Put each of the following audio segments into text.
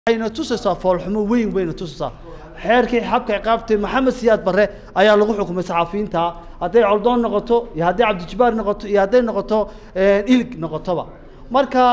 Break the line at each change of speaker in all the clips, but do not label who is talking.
waxayna tusaysaa foolxumo weyn bayna tusaysaa xeerkii xabka ciqaabtay maxamed siyaad barre ayaa lagu xukumay saxafiyiinta hadday coldoon noqoto iyo hadday cabdijabaar noqoto iyo hadday noqoto ilig noqotoba marka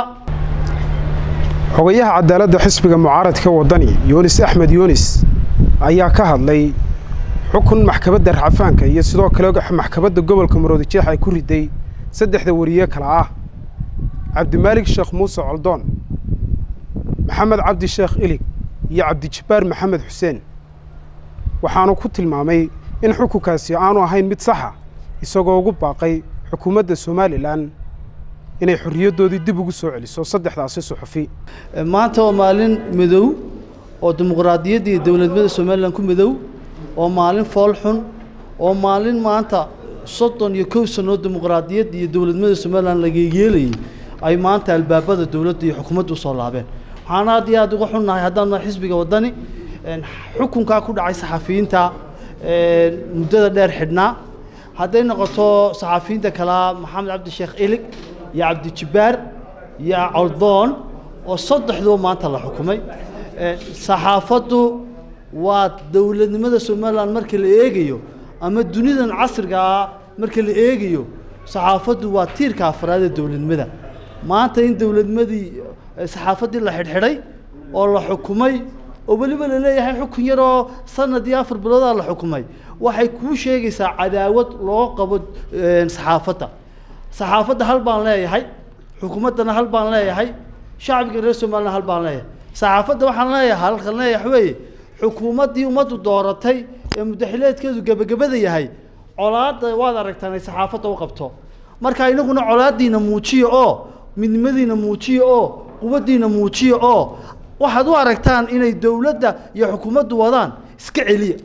xogayaha cadaaladda xisbiga mucaaradka waddani yunis axmed yunis ayaa ka hadlay xukun maxkamadda raxafaanka iyo sidoo kale maxkamadda gobolka maroodijeex ay ku riday saddexda wariye kale ah cabdimaalig sheekh muuse coldoon maxamed cabdi sheekh ilig iyo cabdijabbaar maxamed xuseen waxaanu ku tilmaamay in xukunkaasi aanu ahayn mid saxa isagoo ugu baaqay xukuumadda somalilan inay xorriyaddoodii dib ugu soo celiso saddexdaasi suxufi
maanta waa maalin midow oo dimuqraadiyadda iyo dowladnimada somalilan ku midow oo maalin fool xun oo maalin maanta soddon iyo kow sannoo dimuqraadiyadda iyo dowladnimada somalilan laga yeelayay ay maanta albaabada dowladda iyo xukuumadda usoo laabeen waxaan aad iyo aad uga xunnahay haddaan nahay xisbiga waddani xukunkaa ku dhacay saxafiyiinta muddada dheer xidhnaa hadday noqoto saxafiyiinta kalaa maxamed cabdi sheekh ilig iyo cabdijabbaar iyo coldoon oo saddexduba maanta la xukumay saxaafaddu waa dowladnimada somalilan marka la eegayo ama dunidan casrigaa marka la eegayo saxaafaddu waa tiirka afraad ee dowladnimada maanta in dowladnimadii saxaafaddii la xidhxidhay oo la xukumay oo weliba la leeyahay xukun yaroo sanad iyo afar biloodaa la xukumay waxay kuu sheegaysaa cadaawad loo qabo saxaafadda saxaafadda hal baan leeyahay xukuumaddana hal baan leeyahay shacbiga reer somalilan hal baan leeyahay saxaafadda waxaan leeyahay halkan leeyahay weeye xukuumaddii ummaddu dooratay ee mudaxileedkeedu gebagabada yahay colaadda waad aragtaan ay saxaafadda u qabto marka inaguna colaaddiina muujiya oo midnimadiina muujiya oo quwaddiina muujiya oo waxaad u aragtaan inay dowladda iyo xukuumaddu wadaan iska celiya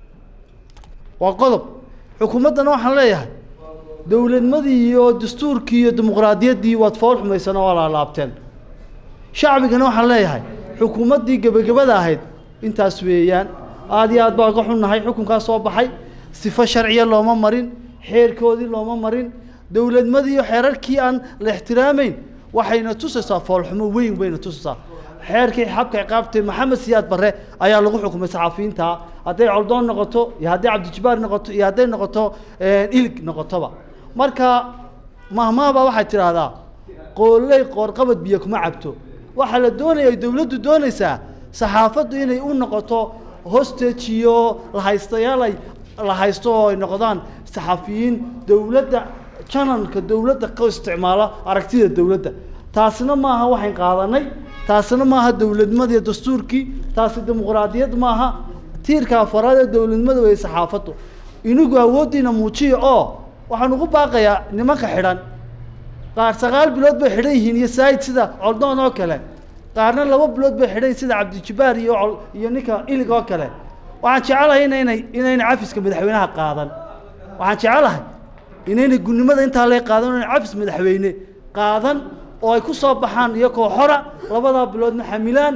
waa qodob xukuumaddana waxaan leeyahay dowladnimadii iyo dastuurkii iyo dimuqraadiyaddii waad fool xumaysana waa laalaabteen shacbigana waxaan leeyahay xukuumaddii gebagabada ahayd intaas weeyaan aada iyo aad baa ga xunnahay xukunkaas soo baxay sifo sharciya looma marin xeerkoodii looma marin dowladnimadii iyo xeerarkii aan la ixtiraamayn waxayna tusaysaa foolxumo weyn bayna tusaysaa xeerkii xabka ciqaabtay maxamed siyaad barre ayaa lagu xukumay saxafiyiinta hadday coldoon noqoto iyo hadday cabdijabaar noqoto iyo hadday noqoto ilig noqotoba marka mahmaabaa waxay tidhaahdaa qooley qoorqabad biyo kuma cabto waxaa la doonaya ay dowladdu doonaysaa saxaafaddu inay u noqoto hostage iyo lahaystayaal ay la haysto oo ay noqdaan saxafiyiin dowladda janalka dowladda ka isticmaalo aragtida dowladda taasina maaha waxayn qaadanay taasina maaha dowladnimada iyo dastuurkii taasi dimuqraadiyad maaha tiirka afaraad ee dowladnimada wey saxaafaddu inigu awooddiina muujiya oo waxaan ugu baaqayaa nimanka xidhan qaar sagaal bilood bay xidhan yihiin iyo saayid sida coldoon oo kale qaarna laba bilood bay xidhan yihin sida cabdijabaar iyo iyo ninka ilig oo kale waxaan jecelahay inaynay inaynay cafiska madaxweynaha qaadan waxaan jecelahay inaynay gunnimada intaa lee qaadan inay cafis madaxweyne qaadan oo ay ku soo baxaan iyakoo xora labadaa biloodna xamilaan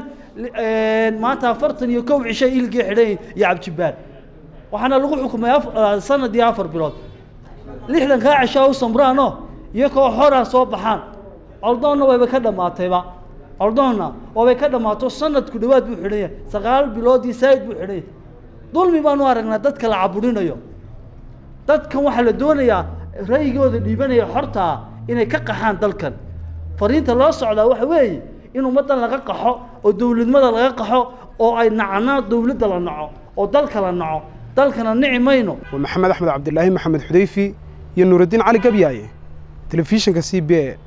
maanta afartan iyo kow cishay iligii xidhan iyo cabdijabaar waxaana lagu xukumay sanad iyo afar bilood lixdan kaa cishaa u samraano iyakoo xora soo baxaan coldoonna wayba ka dhammaatayba coldoonna waabay ka dhammaato sanadku dhawaad buu xidhan yahay sagaal bilood iyo saayid buu xidhan yahay dulmi baanu aragnaa dadka la caburinayo dadkan waxaa la doonayaa ra'yigooda dhiibanaya xortaa inay ka qaxaan dalkan fariinta loo socdaa waxa weeye in ummaddan laga qaxo oo dowladnimada laga qaxo oo ay nacnaa dowladda la naco oo dalka la naco dalkana nici mayno
waa maxamed axmed cabdilaahi maxamed xudayfi iyo nuuraddiin cali gabyaaye telefishinka c b e